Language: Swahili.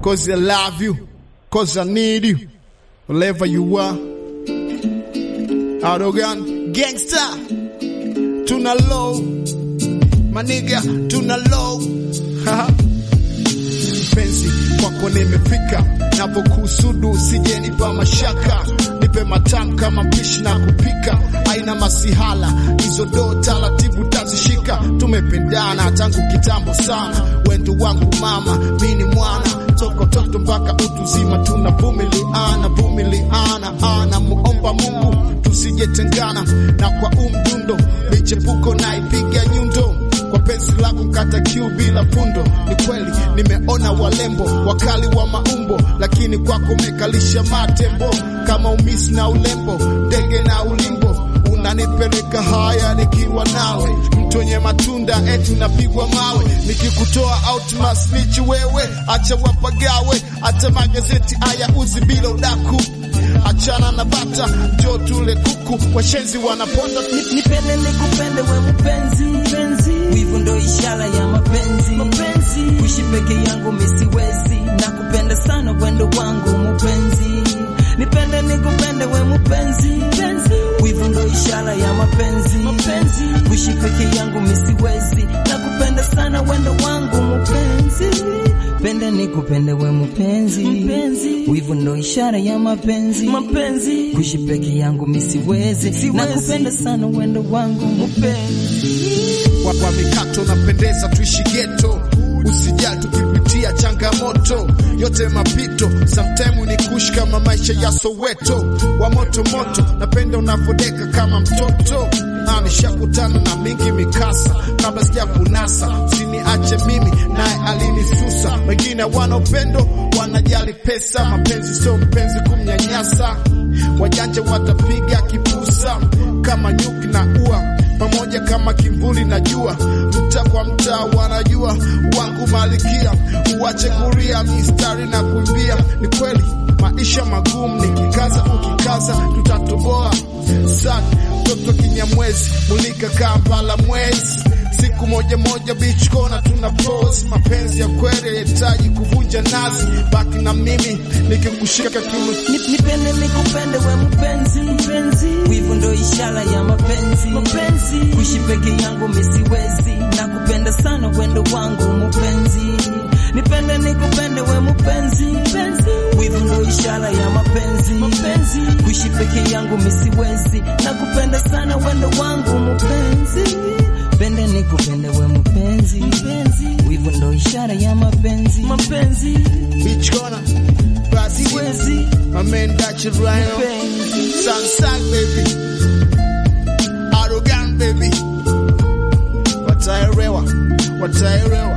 cause I love you, cause I need you, wherever you are. Arrogant gangster, tuna low, maniga, tuna low. Penzi kwako nimefika, napokusudu usijenipa mashaka, nipe matamu kama mpishi na kupika, aina masihala hizo do taratibu tazishika, tumependana tangu kitambo sana, wendo wangu mama, mini mwana toko toto mpaka utuzima, tunavumiliana vumiliana, ana muomba Mungu tusijetengana, na kwa umdundo michepuko naipiga nyundo kwa penzi lako kata kiu bila pundo. Ni kweli nimeona walembo wakali wa maumbo, lakini kwako mekalisha matembo kama umisi na ulembo, ndege na ulimbo unanipeleka haya nikiwa nawe, mtu wenye matunda eti unapigwa mawe, nikikutoa out masnichi wewe, acha wapagawe, hata magazeti haya uzi bila udaku Achana na bata, njoo tule kuku, washenzi wanaponda Ni- Nipende nikupende we mpenzi, mpenzi. Wivu ndo ishara ya mapenzi, mapenzi. Kuishi peke yangu misiwezi, nakupenda sana wendo wangu mpenzi. Nipende nikupende we mpenzi, mpenzi. Wivu ndo ishara ya mapenzi, mapenzi. Kuishi peke yangu misiwezi, nakupenda sana wendo wangu mpenzi. Pende nikupende we mpenzi, mpenzi. Wivu ndo ishara ya mapenzi, mapenzi. Kuishi peke yangu misiwezi, nakupenda sana wendo wangu mpenzi. kwa, kwa mikato napendeza, tuishi geto, usijali tukipitia changamoto yote mapito, sometime ni kush kama maisha ya Soweto wa moto moto, napenda unavodeka kama mtoto na nishakutana na mingi mikasa kabla sija kunasa, usiniache mimi naye alinisusa. Wengine wana upendo wanajali pesa, mapenzi sio mpenzi kumnyanyasa, wajanja watapiga kipusa kama nyuki na ua pamoja kama kimvuli na jua, mtaa kwa mtaa wanajua wangu malikia, uache kuria mistari na kuimbia. Ni kweli maisha magumu, nikikaza ukikaza tutatoboa. Sana mtoto kinyamwezi, mulika Kampala mwezi siku moja moja beach corner tuna pose. Mapenzi ya kweli yahitaji kuvunja nazi, baki na mimi nikikushika kiuno Ni- Nipende nikupende we mpenzi, mpenzi. Wivu ndo ishara ya mapenzi, mapenzi. Kuishi peke yangu misiwezi, nakupenda sana wendo wangu mpenzi. Nipende nikupende we mpenzi, mpenzi. Wivu ndo ishara ya mapenzi, mapenzi. Kuishi peke yangu misiwezi, nakupenda sana wendo wangu mpenzi. Pende nikupende we mpenzi, mpenzi. Wivu ndo ishara ya mapenzi, mapenzi. beach corner Brazil, Siwezi my man Dutch Rhino, mpenzi. San San baby, arrogant baby, wataelewa, wataelewa.